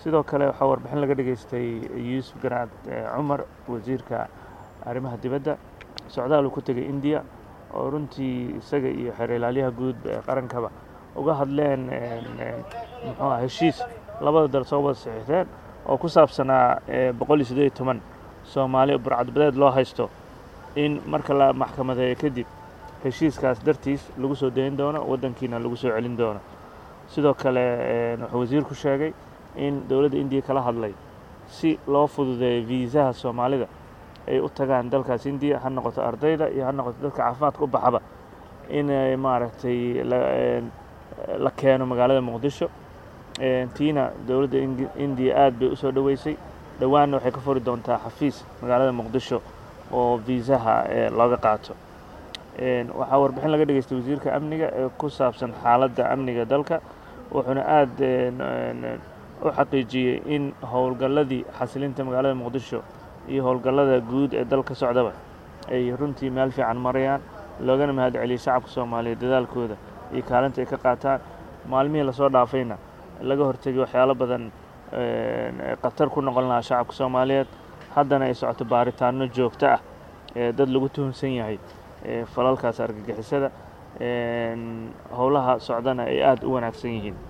sidoo kale waxaa warbixin laga dhageystay yuusuf garaad cumar wasiirka arrimaha dibadda socdaal uu ku tegay indiya oo runtii isaga iyo xeer ilaalyaha guud ee qarankaba uga hadleen muxuu ah heshiis labada dal soo wada saxiixdeen oo ku saabsanaa boqol iyo siddeed iyo toban soomaali burcadbadeed loo haysto in marka la maxkamadeeyo kadib heshiiskaas dartiis lagu soo dayn doono waddankiina lagu soo celin doono sidoo kale wuxuu wasiirku sheegay in dowladda indiya kala hadlay si loo fududeeyo viisaha soomaalida ay u tagaan dalkaas indiya ha noqoto ardayda iyo ha noqoto dadka caafimaadka u baxaba inay maaragtay la keeno magaalada muqdisho tiina dowladda indiya aad bay usoo dhoweysay dhowaanna waxay ka furi doontaa xafiis magaalada muqdisho oo viisaha looga qaato waxaa warbixin laga dhageystay wasiirka amniga ee ku saabsan xaaladda amniga dalka wuxuuna aad u xaqiijiyey in howlgalladii xasilinta magaalada muqdisho iyo howlgallada guud ee dalka socdaba ay runtii meel fiican marayaan loogana mahad celiyey shacabka soomaaliyeed dadaalkooda iyo kaalinta ay ka qaataan maalmihii lasoo dhaafayna laga hortegay waxyaalo badan khatar ku noqon lahaa shacabka soomaaliyeed haddana ay socoto baaritaano joogto ah ee dad lagu tuhunsan yahay falalkaas argagixisada howlaha socdana ay aada u wanaagsan yihiin